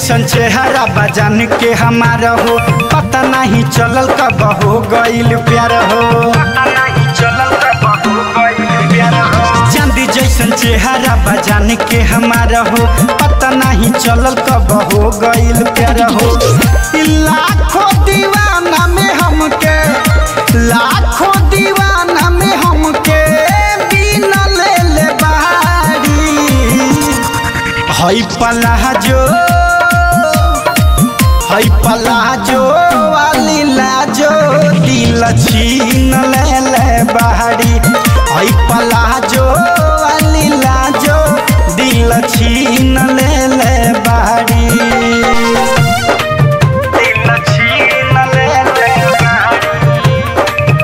जैसन चेहरा बजान के हमारा हो पता नहीं चलल कब हो गईल प्यार हो पता नहीं चलल कब हो गईल प्यार हो चांदी जैसन चेहरा बजान के हमारा हो पता नहीं चलल कब हो गईल प्यार हो लाखों दीवाना में हमके लाखों दीवाना में हमके बिना ले ले बारी हई पलाजो हई पलाजो वाली लाजो दिल छीन ले ले बाहरी हई पलाजो वाली लाजो दिल छीन ले ले बाहरी दिल छीन ले ले बाहरी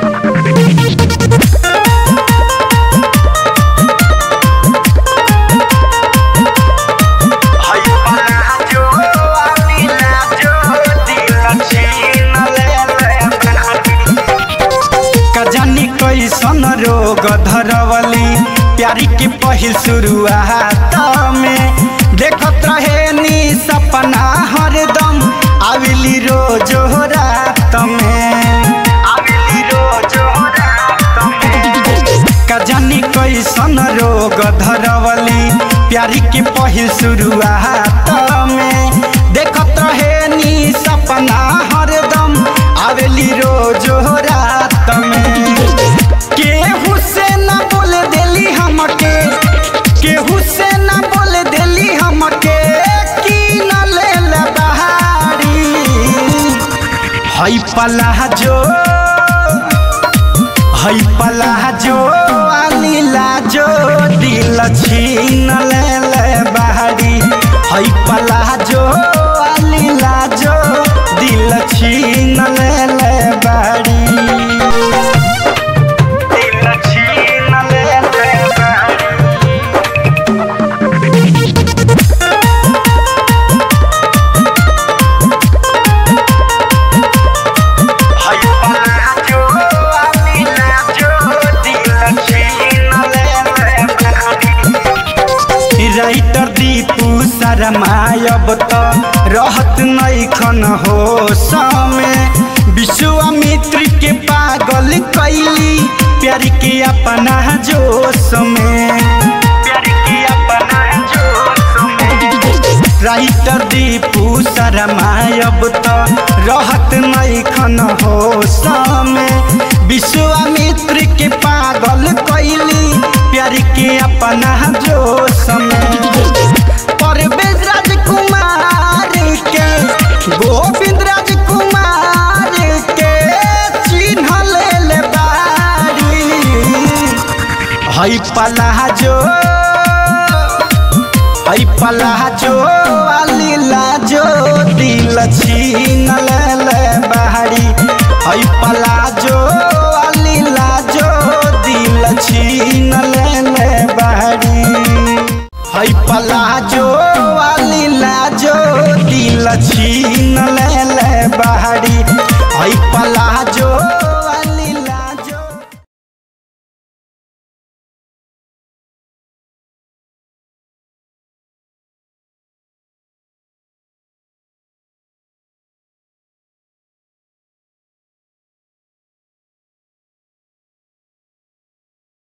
हई पलाजो वाली लाजो दिल छीन ले ले बाहरी का जानी कैसन रोग धरवली प्यारी के पहिल शुरुआत में देखत रहे नी सपना हरदम आविली रोज रात में आविली रोज रात में का जानी कैसन रोग धरवली प्यारी के पहिल शुरुआत में देखत रहे नी सपना हरदम आवेली रोज रात में केहू से न बोल देली हमके केहू से न बोल देली हमके की न ले ले बहारी हई पलाजो हई पलाजो वाली लाजो दिल छीन ले ले बहारी हई पलाजो वाली लाजो दिल छीन ले ले बहारी दिल छीन ले ले बहारी हई पलाजो वाली लाजो दिल छीन ले ले बहारी राइटर दीपू शरमायब त रहत नैखन हो समय विश्वामित्र के पागल कैली प्यार के अपना जोश में प्यार के अपना जोश में राइटर दीपू शरमायब त रहत नैखन हो समय विश्वामित्र के पागल कैली प्यार के अपना जोश में परवेज राजकुमार के गोविंद राजकुमार के चिन्ह ले ले बारी हई पलाजो हई पलाजो वाली लाजो दिल छीन ले ले बाहरी हई पलाजो वाली लाजो दिल छीन ले ले बाहरी हई पलाजो वाली लाजो दिल छीन ले ले बाहरी हई पलाजो